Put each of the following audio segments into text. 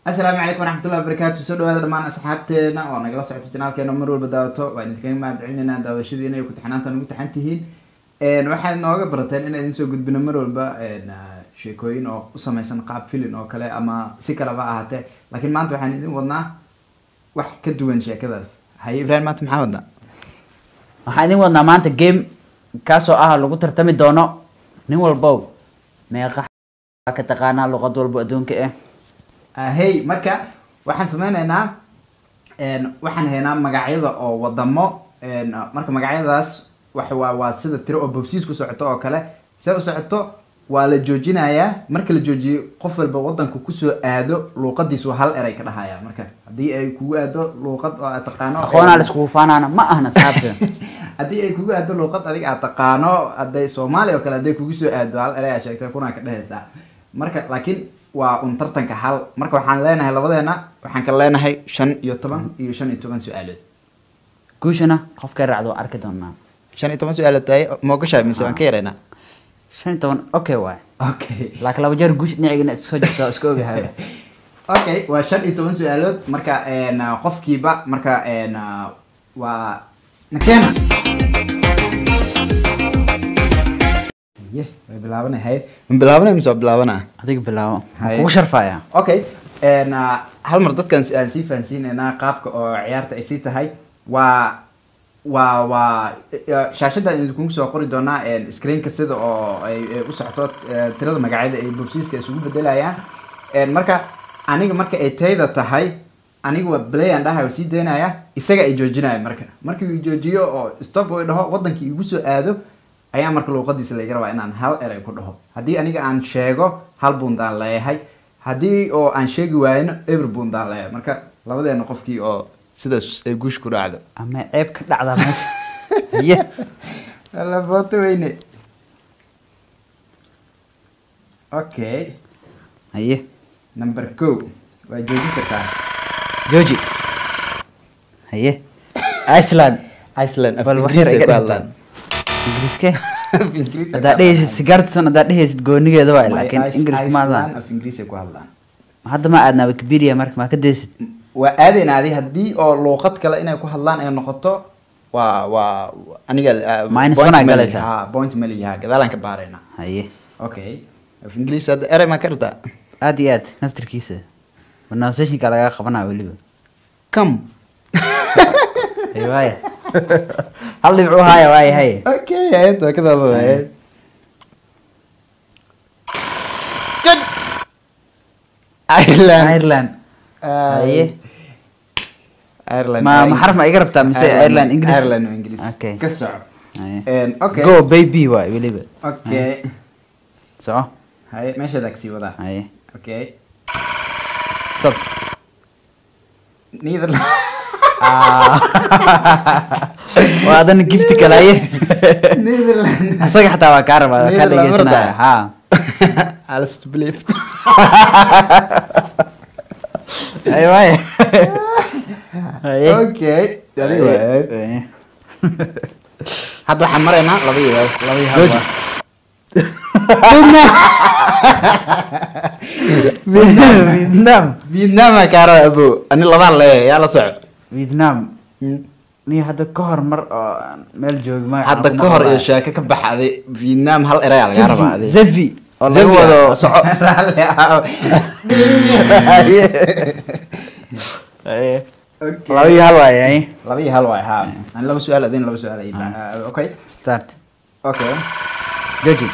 asalaamu calaykum waraxmatullahi wabarakaatu soo dhawaada dhammaan asxaabteena oo nagala socoto janaalkeena mar walba daawato waa idinkaga mahad celinayna daawashadiina iyo ku-taxanaanta nagu taxan tihiin waxaad nooga barateen inaan idin soo gudbino mar walba sheekooyin oo u samaysan qaab filin oo kale ama si kaleba ahaatee laakiin maanta waxaan idin wadnaa wax ka duwan sheekadaas haye ibrahim maanta maxaa wadnaa waxaan idin wadnaa maanta game kaasoo ah lagu tartami doono nin walbow meeqa ka taqaanaa luqad walbo adduunka ah hey marka waxaan sameyneynaa waxaan haynaa magacyada oo wadamo marka magacyadaas wax waa waa sida tiro oo bobsiis ku socoto oo kale see u socoto waa la joojinayaa marka la joojiyo qof walba wadanku kusoo aado luuqadiisu hal eray ka dhahaya marka haddii ay kugu aado luuqad oo aad taqaano aqoonaa laiskugu faanaana ma ahna saabta haddii ay kugu aado luuqad adiga aad taqaano hadday soomaali oo kale hadday kugu soo aado hal eray aa sheegtay kunaa ka dhehaysaa marka laakiin waa un tartanka hal marka waxaan leenahay labadeena waxaan kala leenahay shan iyo toban iyo shan iyo toban su-aalood guushana qofkay raacdo waa arki doonaa shan iyo toban su-aalood tahay moogashaa mise waan ka yaraynaa shan iyo toban okay waay okay laakiin laba jeer guush dhinacigana iska soo jirta iska ogahay okay waa shan iyo toban su-aalood marka qofkiiba marka waa makeena ye way bilaabanay haye ma bilaabanay mise waa bilaabanaa adiga bilaabo Haye. kugu sharfaya okay hal mar dadkan aan sii fahansiinaynaa qaabka oo ciyaarta ay sii tahay waa waa waa shaashadda idinkugu soo qori doonaa screenka sida oo ay ay u socoto eh, tirada magacyada ay bobsiiska isugu bedelayaan marka aniga marka ay tayda tahay aniga waa play aan dhahay sii daynaya isaga ay joojinaya marka markii uu joojiyo oo stop uu dhaho wadankii igu soo aado ayaa marka luuqadiisa laga rabaa inaan hal eray ku dhaho haddii aniga aan sheego hal bundaan leeyahay haddii oo aan sheegi waayno eber bundaan leeyahay marka labadeena qofkii oo sidaas ay guush ku dhacdo ama ceeb ka dhacdaa meesha ye alla booto weyne okay haye number ko waa joojin kartaa jooji haye iceland iceland af bal wax Ingiriis yar ay iga ku dhigtaan hadlaan ingiriiske Af Ingiriis ay ku haddaad dhehaysid hadlaan. sigaartusan haddaad dhehaysid goonigeeda waay My laakiin Ice- ingiriis Iceland maadaan af Ingiriis ay ku hadlaan hadda ma aadnaa wikipedia marka maa ka daysid waa aadayna adi haddii oo luuqad kale inay ku hadlaan ay noqoto waa waa aniga uh, Minus point one aa ma galaysaa. lihi. Ha, point ma lihi ha gadaalaan ka baarayna haye okay af ingiriis hadda erey maa ka rabtaa aad iyo aad naftirkiisa pronunciationka lagaa qabanaa weliba come haye waaya hal dhibcu haaya waaya haye okay ayad waa ka daaba waaye Good. Ireland ireland Ah, haye Ireland ma ma xaraf ma iga rabtaa mise ireland english Ireland waa English okay ka soco haye And, okay go baby waay weliba okay soco haye meeshaad agsii wadaa haye okay stop Netherland waa adana gifti kale haye Netherland asaga xataa waa kaa rabaa waa kaa Netherland dhegeysanaya marta. ha Alice to believe haye waaya haye okay adiga waaye Haye. hadda waxaan maraynaa laba iyo laba iyo Jooji. Vietnam vietnam Vietnam aa kaa raba abo ani labaan leeyahay yaa la soco vietnam ni hadda ka hor mar oo aan meel joogi magaca hadda kuma ka hor iyo ogaay. sheeko ka baxday Vietnam hal eray aa lagaa rabaa Zevi- adiga zevi oo laga Zevi wado ah. soco Raalli ah. Haye. Okay. laba iyo hal waaye haye. laba iyo hal waay ha ani laba su-aal adin laba su-aal ay tahay. okay start okay joji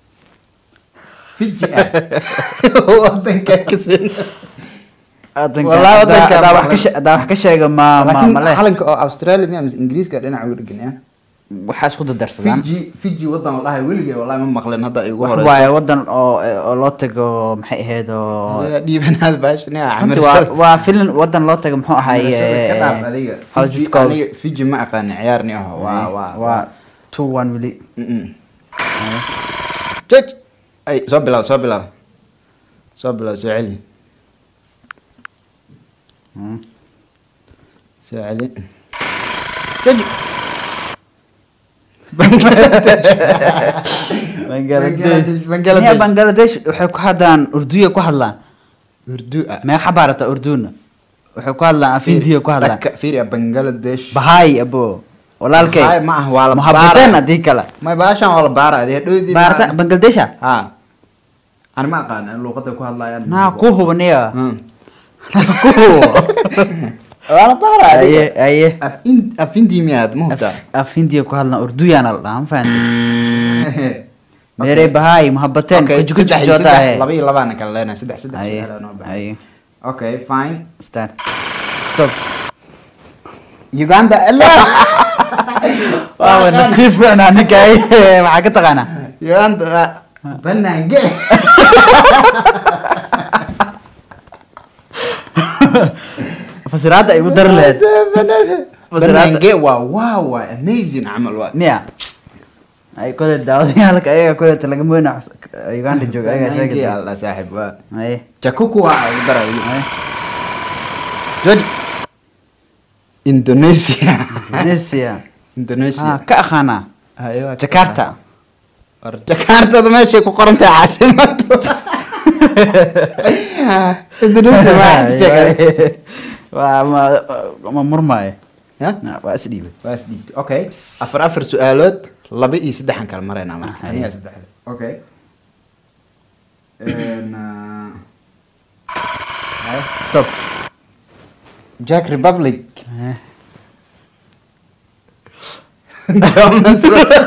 Fiji ah wadanka ka sin Wadanka- Wallahi haddaa- wadanka haddaa wax badan. ka she- haddaa wax ka sheega ma ma laakiin male calanka oo Australia miya mise Ingiriiska dhinaca uga dhegan ya waxaa isku dadarsadaan Fiji Fiji wadan la dhahay weligay wallahi ma maqleen hadda ay ugu wax horeyso waaye wadan oo oo loo tago maxay ahayd oo Hadee dhiibanaad baash nia runtii waa waa filan wadan loo tago muxuu ahaay ka dhaaf adiga how's Fiji it called aniga Fiji ma aqaan ciyaar ni aho waa waa waa two one weli Mm-mm. Judge. ay soo bilaw soo bilaw soo bilaw soo celi Mm. soo celi Judge. Bangladesh Bangladesh, Bangladesh. Nia Bangladesh waxay ku hadlaan urduya ku hadlaan urdu ah meeqa baarata urduna wuxuu ku hadlaan af hindiya ku hadlaan Dhaka- fiiri bangladesh bahaay abo walaalkay Bahaay ma ah, waa la muhabateen baara. haddii kale may baashan waa la baara adee dhoodii baarata bangladesha ha ani ma aqaan luuqada ku hadlayaan naa ku hubaniya Hmm. naa ku hubo waa la baara aye adiga aye af in- af hindi miyaad ma hubtaa af af hindiya ku hadlaan urduyaana la dhahaa ma fahantay meere bahaay muhabateen Okay, kuji kuji saddex iyo joota saddex, ahe laba iyo labaana kala leenahay saddex saddex aye su'aal noo baahan. aye okay fine start stop uganda la waawa nasiib fiicnaa ninka ay maxaa ka taqaanaa uganda banaange fasiraadda ay u dari lahayd Fasiraadda- banaange waa wow waa amazing camal waa miya ay kole daawadayaalka ayaga kole laga moyna uganda jooga ayaga banaange sheegay alla saaxib waa aye jakuku waa ugu darayo aye George Indonesia indonesia Indonesia ah ka aqaanaa Ayo, waa ka- jakarta war jakartada meeshay ku qoran tahay caasimadu Indonesia waa sheegay waa ma ma murmaayo ya waa isdhiibay waa isdhiibtay okay afar afar su-aalood laba iyo saddexan kala maraynaa marka Ah, aniga aye. saddexda okay And, uh, stop Jack Republic Eh. Thomas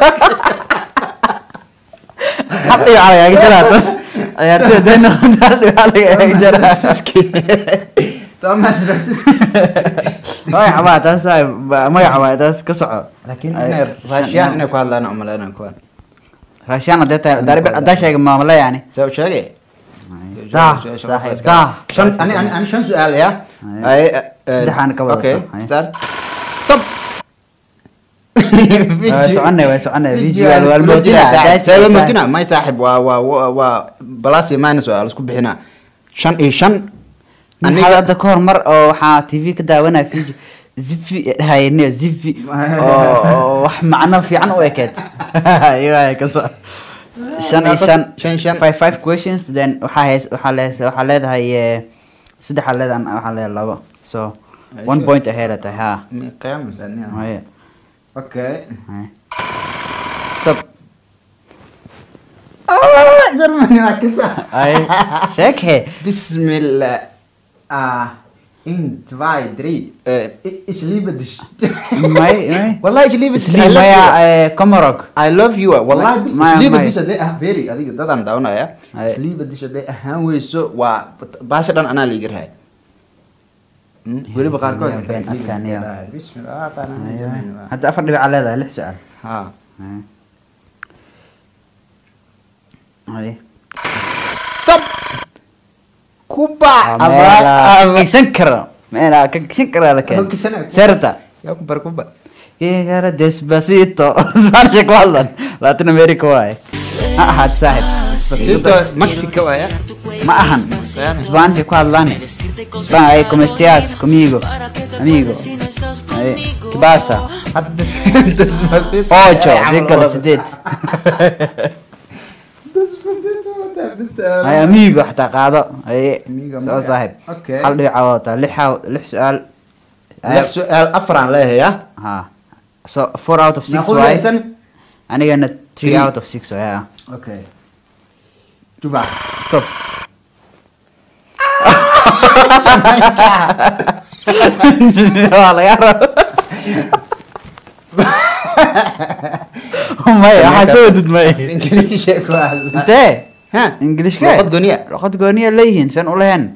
hal dhibic lagaga jaraa tas ciyaartoy hadday noqoto hal dhibic lagaga jaraa Rosiski Thomas Rosiski magaca baa taas ah, ba- magaca baa taas ka soco laakiin Ay, inay shan- raashiyaan inay ku hadlaan umaleynaan kuwan raashaan hadday tahay daaribi haddaa sheega maamule yani soo sheegay dah saaxiib dah shan ani ani ani shan su'aal ya Aye. ay eh, Saddexaan ka wada okay tahay. start stop Waa soconay waa soconay visual waa Kula jira almoodina saaxiib. Sabab almoodina may saaxiib waa waa waa waa plus iyo minus waa la isku bixinaa shan iyo shan aniga hadda ka hor mar oo waxaa tv ka daawanaya video zifi dhahayne zifi oo oo wax macno fiican u ekeed iyaga ka soo shan iyo shan Shan, shan. five five questions then waxaa heys waxaa lees waxaa leedahay eh, saddex aa leedahay waxaa leedahay labo so Ay, one sure. point ahead tahay ha qiyaam saniya Haya, okay haya. stop ah Germany waa kisa ay sheek he Bismillah. Ah, in zwei, drei. Äh, ich, ich liebe dich. may may Wallahi, ich liebe dich. I Slim love maya you. eh, Comarog I love you. Wallahi, Ma- ich liebe ma- dich. Hadday ah, very. Adiga dadaan daawanaya. Ay. Ich liebe dich. Hadday ahaan weyso waa baasha dhan anaa liiga rahay. Hmm? Weliba qaarkood. Ya, been adkaan, ya. Bismillah. ah, qaarna Ay, ay. Germany waa. hadda afar dhibic aa leedahay lix su-aal Ha. Ay. Ay. Stop. Kuba. kisan karo meela ka kisan karaa la keen Ano kisanaya? serta Yaa ku bar Kuba. kigara despacito spanish ku hadlan latin america waaye ha ahaad saaxib Despacito, Mexico waaya. ma ahan spanish ku hadlaan Spa- ay como estás conmigo amigo Ay, ¿qué pasa Hadda Despacito. ocho Ay, camal dígale wada. sideed Despacito, wada, bis- ay amigo xataa qaado ay Amigo, soo magac. saaxib Okay. hal dhibic wadataa lix aa- lix su-aal Ay, lix su'aal afraan leeyahay ah ha so four out of six Naqul waaye haysan anigana three Three. out of six waaye ah. okay juba stop waa laga rabo maya waxaa soo wadid maya ingiliisha ku hadla intee ha ingilishka luqad gooniya luqad gooniya leeyihiin san u lehen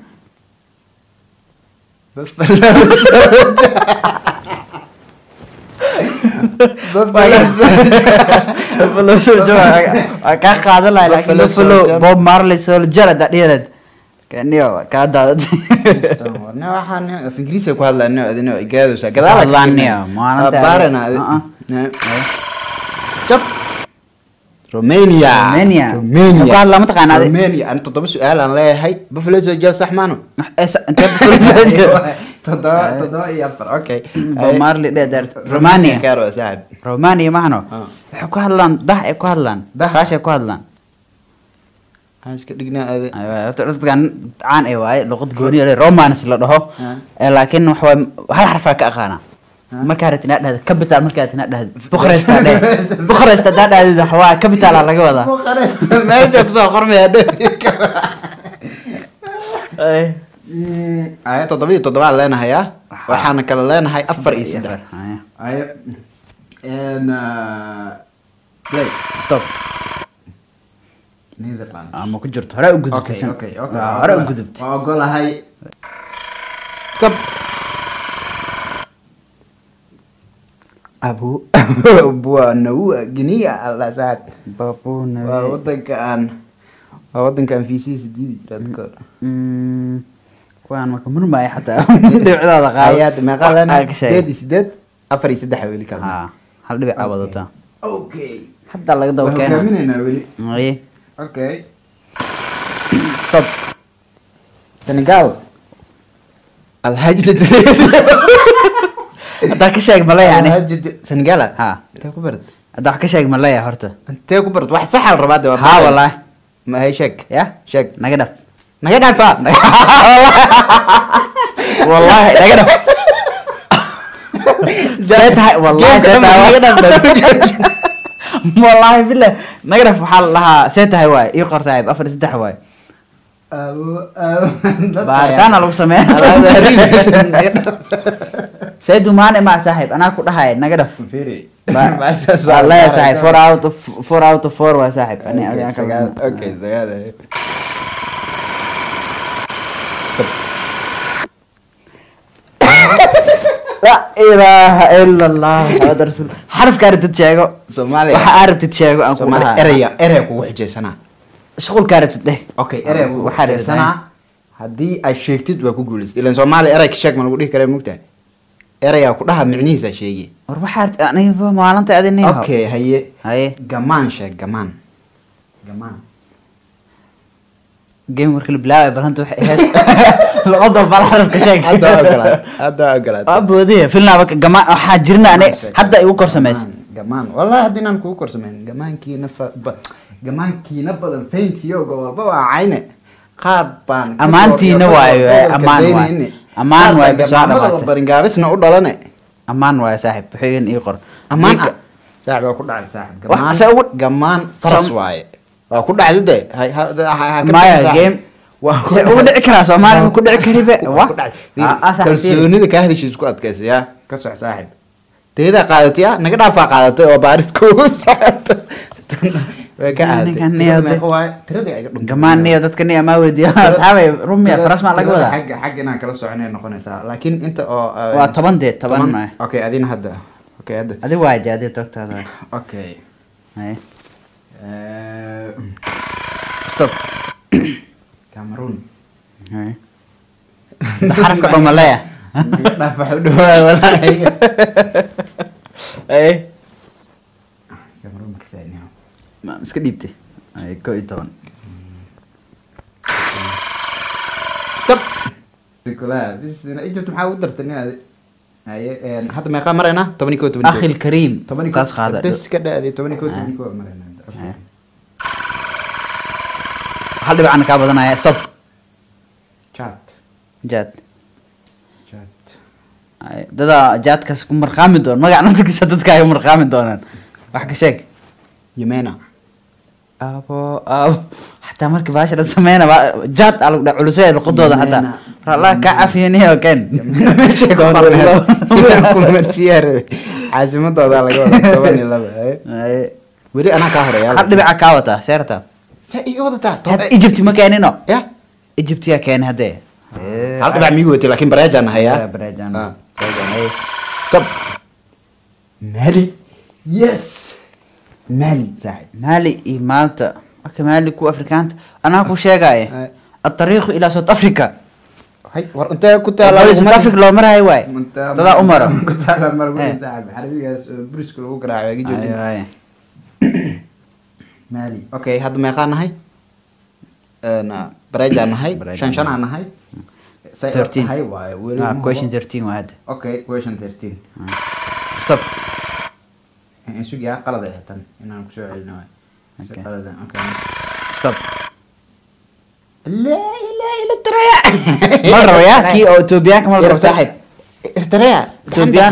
buffalo soldier waa- waa kaa qaadan lahay laakiin Buffalo buffalo Soldier. bob marley soldier haddaa dhihireed kaniyo kaa daadatay ne waxaan af ingiriisiga ku hadlaa ne adina igaadaysaa gadaal Hadlaan niyo, maalinta- baarana Uh-uh. jab romania Romania. romania Ku hadlaa mataqaanaa adi? romania ani toddoba su-aal aan leeyahay buffalo soldier sax maano Eh, sa- intee buffalo soldier toddoba toddoba iyo afar okay bob marley dheer romania karo saaxib romania mahano Ah. waxay ku hadlaan dah ay ku hadlaan Dah? raashay ku hadlaan aan iska dhignaa aade Aywa, horta dadkan caan ay waaye luqad gooni le romance la dhaho Ah. Eh, laakiin waxa waaye hal xarfaa ka aqaana markaa rabtid inaad dhahdo capital markaa rabtid inaad dhahdo bucharest aa dheh bucharest haddaa dhahdid waxa waa capital aa laga wadaa Bucharest, meesha kusoo qormaya Ay. aya toddoba iyo toddobaan leenahayaa waxaana kale leenahay afar iyo saddex Ay. aya n play stop Netherlands. ama ku jirto hore u gudubtay Okay, san- okay, okay. Waa, hore u gudubtay waa ogolahay stop abu buanaua guinea alla saaxib Babuna waa wadanka aan waa wadanka aan fiisihiisa diidi jira dadka Mm, kuwaan marka murmaya xataa dhibcdooda qaado ayaad meeqaa leenahay Aa, ka sheeg. sideed iyo sideed afar iyo saddex weli kala Haa, hal dhibic aa wadataa okay hadda laga daba waa keena hogaaminaynaa weli Ay. okay stop senegal alhaji haddaa ka sheeg male yani Alhaji- senegala Ha. intee ku barad haddaa wax ka sheeg maleya horta intee ku barad wax saxa la rabaa de waa haa wallahi ma hay sheeg ya sheeg naga dhaf naga dhaafa wallahi naga dhaf see tahay wallahi see tahay wallahi billah naga dhaf waxaa la dhahaa see tahay waay ii qor saaxiib afar iyo saddex waay baaritaana lagu sameeya see dumaane maa saaxiib anaa ku dhahay naga dhaf wallahi saaxiib four out of four out of four waa saaxiib ani adiga kala okay sagaal la ilaaha ila allah maxamed rasuul xarafka aragtid sheego Soomaaliya. waxa aragtid sheego aan ku Soomaali dhahaa eraya eraya kugu xijaysanaa shuqulka aragtid dheh okay eraya kugu Waxaa rabtaa. xijaysanaa haddii aad sheegtid waa ku guulaystay ilan soomaali erayka sheeg ma lagu dhihi karaa mugtahay erayaa ku dhaha micnihiisa sheegi war waxaa aragtid aniga maalinta adin okay haye haye gamaan sheeg gamaan gamaan game marka la bilaabay balanta waxay ahayd luqada bal xarafka sheeg hadda waa ogolaad hadda waa ogolaad waa boodiya filnaaba gamaa waxaa jirna ani hadda igu kor samaysa Gamaan, gamaan wallahi haddii inaan kugu korsamayn gamaankiina fa ba- gamaankiina badan fayntiyo gobolba waa cayne qaar baan ka Ammaantiina goor- waayo, gobolka eh, ammaan waayo. daynayne. Ammaan Qaar waayo, baan bisoo gamaamada dhawaatay. la baringaabisna u dhalane ammaan waayo saaxiib waxaygan ii qor ammaan Ninka- ah saaxib waa ku dhacay saaxib Wax gamaan se ugu- gamaan faras Som- waaye waa ku dhacday de hay- ha- ha- ha- ha ka maya bixin saaxib. game Waa ku se ugu dhacay. dhici karaa soomaali ma ku dhici karibe Waa wa ku dhacay. Ah, ah, saaxiib, fiiri. kalsoonida kaa hadisha isku adkaysa yaa ka sox saaxib teedaa qaadatay ah naga dhaafaa qaadatay oo baaris kugu socota way ka aaday Ninkan Tirada niyo de- meeqa waaye? Tirada iga dhuntay. gamaan niyo dadka niyo amaa weydiiyo asxaabay rumiya Tirada- faras maa laga tirada wadaa xagga xagga inaan kala soconay noqonaysaa laakiin inta oo uh, waa toban dee toban maayo okay adina hadda okay hadda adi waa jaadi togtaada waay. okay Haye. Eh, stop Cameroon Haye. Inta xarafka dhamaleya Naga dhaaf waxa u dhawaa walaahi Haye. Cameroon ma ka saadnaa ma iska dhiibtay Haye, koo iyo toban stop Nicola bis Egypt maxaa u dartay nin adi haye een, hadda meeqaa maraynaa toban iyo koo toban iyo koo. akhi lkariim toban iyo koo- taas qaada bes ka dhaaday toban iyo koo Ah. toban iyo koo maraynaa Ah. hal dhibcana kaa badanaya stop chat jaad chat Haye, dadaa jaadkaas ku marqaami doon magac naftigiisa dadka ay u marqaami doonaan wax ka sheeg Yemena abo abo xataa markii baasha la sameyna waa jaad aa lagu dhaha culusee luqadooda xataa Yemena. rallah kaa cafiyaniyo ken Yemena meeshay ku qorneed. Inaan ku marsiyaa rabe. caasimadooda laga wadaa toban iyo laba haye. Haye. weli anaa kaa horeeya hal dhibica kaa wataa seerta sa iga wadataa had egypt ma keenino ya egypt yaa keeni haddee hal dhibac miigu watay laakiin bareejaan hayaa Yeah, bareejaan. Ah, bareejaan, haye. sab mali yes mali saaxib mali iyo maalta marka mali ku afrikaanta anaa ku sheegaya Haye. atariiqu ilaa south africa hay war intee ku taala Wadada south africa loo marayo waay dadaa u maro ku taala mar Eh. weyn saaxib xarabigaas oo buriska lagu garaaco igi Haye, joojin haye. mali okay hadda meeqaa nahay Een, bareejaan nahay Bareejaan shan shanaa nahay say oo 13. tahay waaye weli Ah, ma question hubo. 13 waa hadda okay question 13 stop in sugi ah qalad ay tan inaan kusoo celino waay Si Okay. qalad ah, okay stop laa ilaaha illa Eritrea ma la rabo yaa kii oo etoobiyaanka ma la rabo saaxiib Eritrea etoobiyaan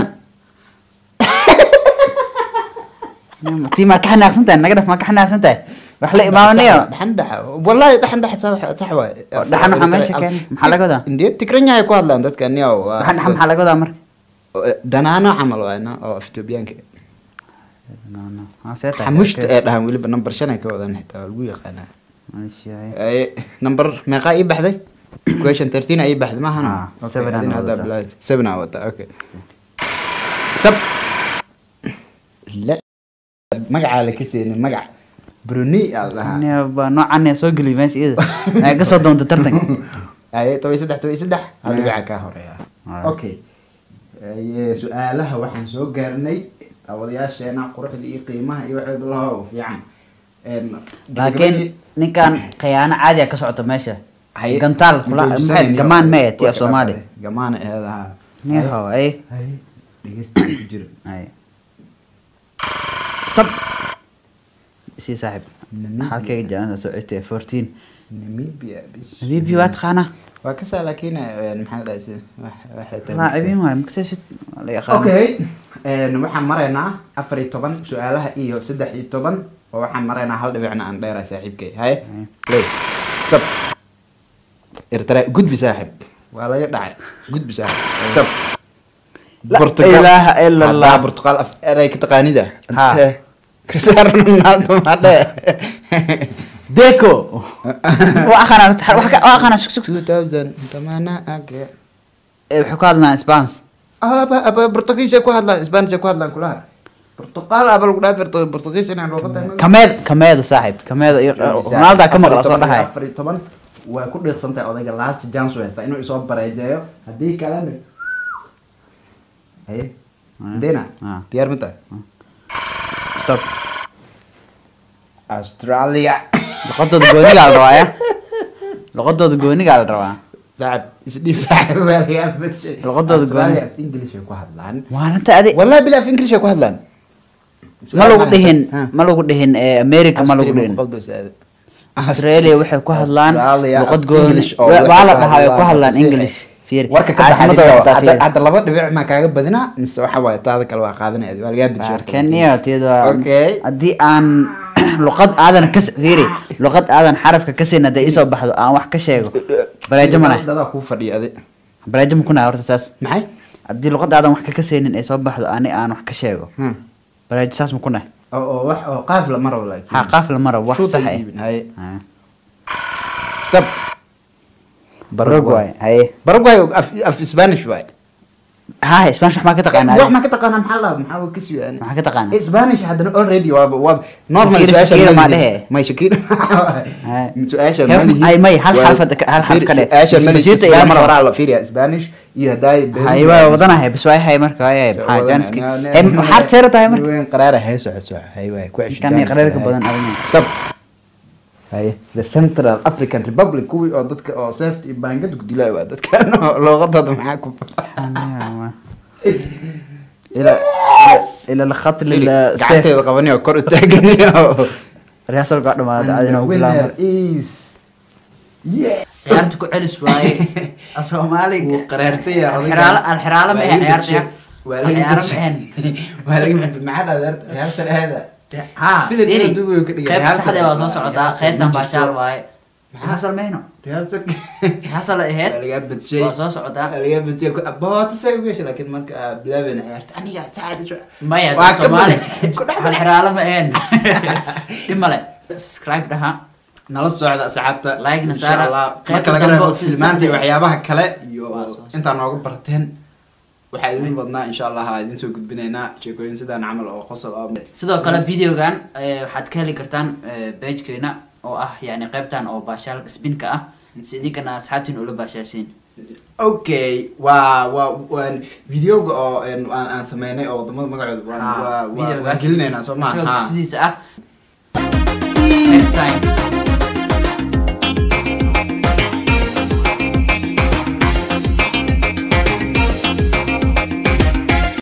tii maa ka xanaaqsan tahay naga dhaf maa ka xanaaqsan tahay wax la imaamanayo dhaxan dhaxa wallahi dhaxan dhaxa sax sax waay Oo dhaxan waxaa meesha keenay. Maxaa laga wadaa? indee tigranya ay ku hadlaan dadka niyow waa- waxaan dhaxa maxaa laga wadaa marka dhanaano camal waayna oo af etoobiyaanka No, no. Ah, see tahay. xamushta ee dhahan weliba number shan ay ka wadaan xitaa waa lagu yaqaanaa Mashiici. Ay, number meeqaa ii baxday question thirteen ii baxday maahan Ah, seven aan wadataa. seven aa wata okay sab la magacaa la kaseenin magac bruni aa lahaa Aniga baa noocan ee soo geliy meesha iyada ay ka soo doonta tartanka aye toban iyo saddex toban iyo saddex hal Yeah. dhibica kaa horeeya Alright. okay Aye, su-aalaha waxaan soo gaarnay daawadayaasheena quruxda iyo qiimaha iyo waxay lahow fiican Een, laakiin ninkan khiyaano caadi ah ka socota meesha Haye. gantaal fula- Introduce maxay niyo. gamaan ma ee ti af Waa soomaali kala gamaan eedaha niho ay Haye, dhegeysta ku jiro ay stop sii saaxib Namibia. halkayga jaanada soo citay fourteen namibia bis namibia waa taqaanaa waa kasaa laakiin een, maxaa la dhahay waxay tahay laacibiin waay makasaysid waa la yaqaan okay een, waxaan maraynaa afar iyo toban su-aalaha iyo saddex iyo toban oo waxaan maraynaa hal dhibicna aan dheera saaxiibkay haye play stop irtara gudbi saaxib waa laga dhacay gudbi saaxib stop La ilaaha illa Allah. Haddaa Portugal af eray ka taqaanida Ha. Intee? Cristiano Ronaldo ma dheh deco waa aqaanaa wax ka- waa aqaanaa sug sug 2000 tamana age Eh, wuxuu ka hadlaa spans aba aba Portugiis ay ku hadlaan Spanish ay ku hadlaan kulaha Portugal aba lagu dhaafay Portu- Portugiis inaan loo qadayn kameed kameeda saaxib kameeda iyo ronaldo ka maqla soo dhahay afar iyo toban waa ku dhiiqsan tahay odayga last chance u haysta inuu isoo bareejeeyo haddii kalena haye dina Ah. diyaar ma tahay stop australia luqadooda goonigaa la rabaa ya luqadooda goonigaa la rabaa saaxib isdhiib saaxib waa laga badshay Luqadooda australia gooni. af english ay ku hadlaan maalinta adi wallahi bila af english ay ku hadlaan ma lagu dhihin Ah. ma lagu dhihin eh, america ma lagu dhihin australia waxay ku hadlaan Australia luqad af gooni English oo waa waxay la ku dhahaa way ku hadlaan hadlaan si- english fiir warka ka caasimadooda baxay xitaa hadda fiir hadda laba dhibic maa kaaga badinaa mise waxa waaye taada kale waa qaadanaya waa lagaa bidshay kenya tiyada Okay. haddii aan luqad aadan ka fiiri luqad aadan xarafka ka siin hadday isoo baxdo aan wax ka sheego bareejo ma leh dadaa kuu fadhiya adi bareejo ma kunahay horta saas maxay haddii luqad aadan wax ka kasaynin ay soo baxdo ani aan wax ka sheego Hmm. bareejo saas ma kunahay oo oo wax oo qaaf la maro laakiin ha qaaf la maro wax Shoot sax ay ah iibin, haye Ah. stop Paraguay haye Paraguay af af Spanish waay ha spanish wax maa ka taqaanaa wax ma ka taqaanaa maxaa la maxaa uu ka siyaan maxaa ka taqaanaa Spanish haddana already waa waa normal Shakira- su'aasha Shakira ma maa lihi. dhehe? may Shakira Haye. su'aasha Hef- ma lihi. ay, may, hal Waa- xarfad ka- hal xarf ka dheh. su'aasha ma lihi. Isbisiinta iyo Spanish lamar- horaa la fiiriyaa Spanish iyo haddaay haye waa wadanahay bas waa hay marka waa hay maxaa jaaniski Eh, maxaad seera tahay marka weyn qaraara hay socod socod hay waay ku cesho kan iyo qareerka badan adiga stop haye the central african republic kuwii oo dadka oo safety iyo baangad ku dilay waa dadkan oo luqadooda maxaa ku الى الى الخط للسيف gacanteeda qabanayo kor u taaganayo رياسل قاعد ما And the عادنا winner وكلام is yeah ciyaarta ku celis waaye soomaali wuu qaraartay yaa odaygan. Alxiraalo- alxiraalo ma Waa ahayn laga ciyaarta. bedshay. waa laga Alxiraalo ma bedshay. ahayn. waa laga bedshay. maxaa dhahdaa reerta reerta ha Philip fiiri Inuu duubay ka dhigay. qayb Rehearsal saxda waa soo waa- socotaa rehearsal qaybtan ma baashaal jirto. waaye rehearsal mayno reerta rehearsal ay ahayd waa laga bedshay. waa soo socotaa waa laga bedshay. Ku- boota say u gashay laakiin marka aad bilaabeyna ciyaarta aniga saacada soo maya Waa ka soomaali badan. Ku dhex- alxiraalo ma ahayn dhib male subscribe dhaha nala socda asxaabta Like-na Insha saara. Allah. Qaybta marka laga dambe reebo oo sida filmaanta iyo saxda ah. waxyaabaha kale iyo Waa soo socda. intaa nooga barteen waxaa idin badnaa insha allah aa idin soo gudbinaynaa sheekooyin sidaan camal oo qosol ah sidoo kale videogan eh, waxaad ka heli kartaan pagekeena oo ah yani qaybtan oo baashaalka spinka ah si idinkana asxaabtiin ula baashaasiin okay waa waa waan videoga oo een, aan aan sameynay oo wadamada magacooda waan Ha, waa- waa waan videogaas gelinaynaa soo isagoo maaha sidiisa ah next time